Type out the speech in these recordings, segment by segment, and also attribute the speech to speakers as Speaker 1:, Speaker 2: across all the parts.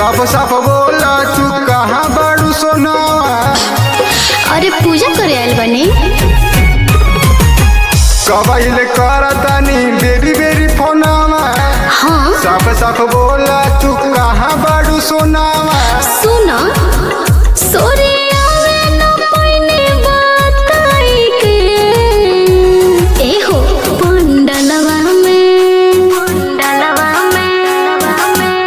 Speaker 1: साफ साफ बोला तू कहाँ बाड़ू सोनावा
Speaker 2: अरे पूजा करे आयल बनी
Speaker 1: कबाइल करतानी बेरी बेरी फोनावा
Speaker 2: हाँ
Speaker 1: साफ साफ बोला तू कहाँ बाड़ू सोनावा
Speaker 2: सुन सोरे आवे न पइने बताई के ए हो पंडलवा में पंडलवा में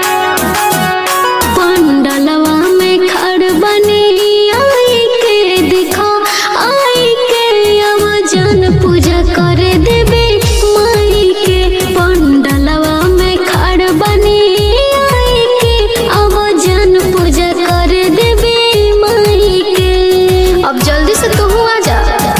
Speaker 2: पंडलवा में खड़ बनी आई के दिखा आई के अब जन पूजा करे देबे माई के पंडलवा में खड़ बनी आई के अब जन पूजा करे देबे माई के अब जल्दी से तू आ जा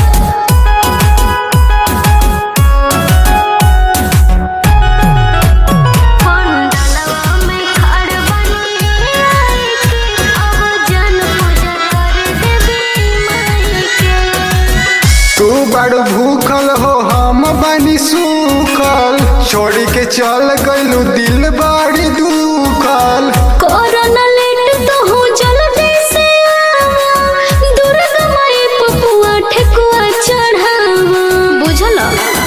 Speaker 2: पंडलवा में खड़ बनी आई के अब जन पूजा करे देबे माई के
Speaker 1: तू बड़ भूखल हो हम बनी सूखल छोड़ी के चल गइलू दिल बाड़ी दुखल
Speaker 2: कोरोना लेट तो हो जल्दी से आवा दुर्गा माई पपुआ ठेकुआ चढ़ावा बुझल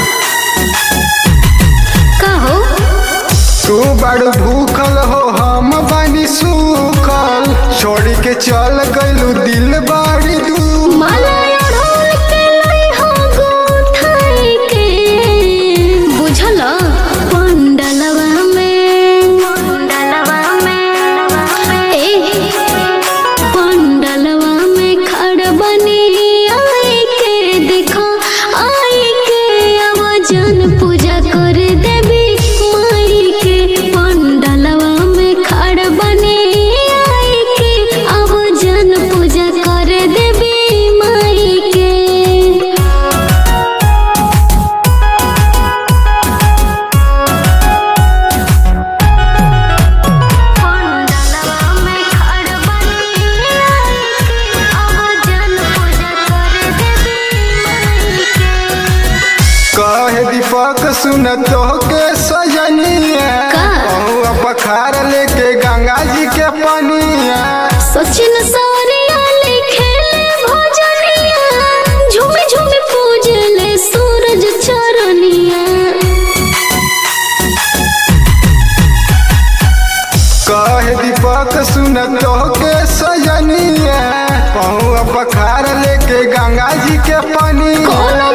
Speaker 2: का हो
Speaker 1: तू बड़ भूखल हो हम बनी सूखल छोड़ी के चल गइलू दिल बाड़ी दुखल
Speaker 2: माला ओढ़ोल के लाई हो गोठाई के बुझल पंडलवा में पंडलवा में ए पंडलवा में खड़ बनी आई के देखो आई के अब जन पूजा कर देबी माई के पंडलवा में खड़ बनी आई के अब जन पूजा कर देबी माई के पंडलवा में खड़ बनी आई के अब जन पूजा कर देबी माई के
Speaker 1: कहे दीपक सुन तो के सजनिया
Speaker 2: का?
Speaker 1: पहुआ पखार लेके गंगा जी के पनिया
Speaker 2: सचिन सवरिया लिखे भजनिया झूमे झूमे पूजले सूरज चरनिया
Speaker 1: कहे दीपक सुन तो के सजनिया पहुआ पखार लेके गंगा जी के पनिया
Speaker 2: कोनो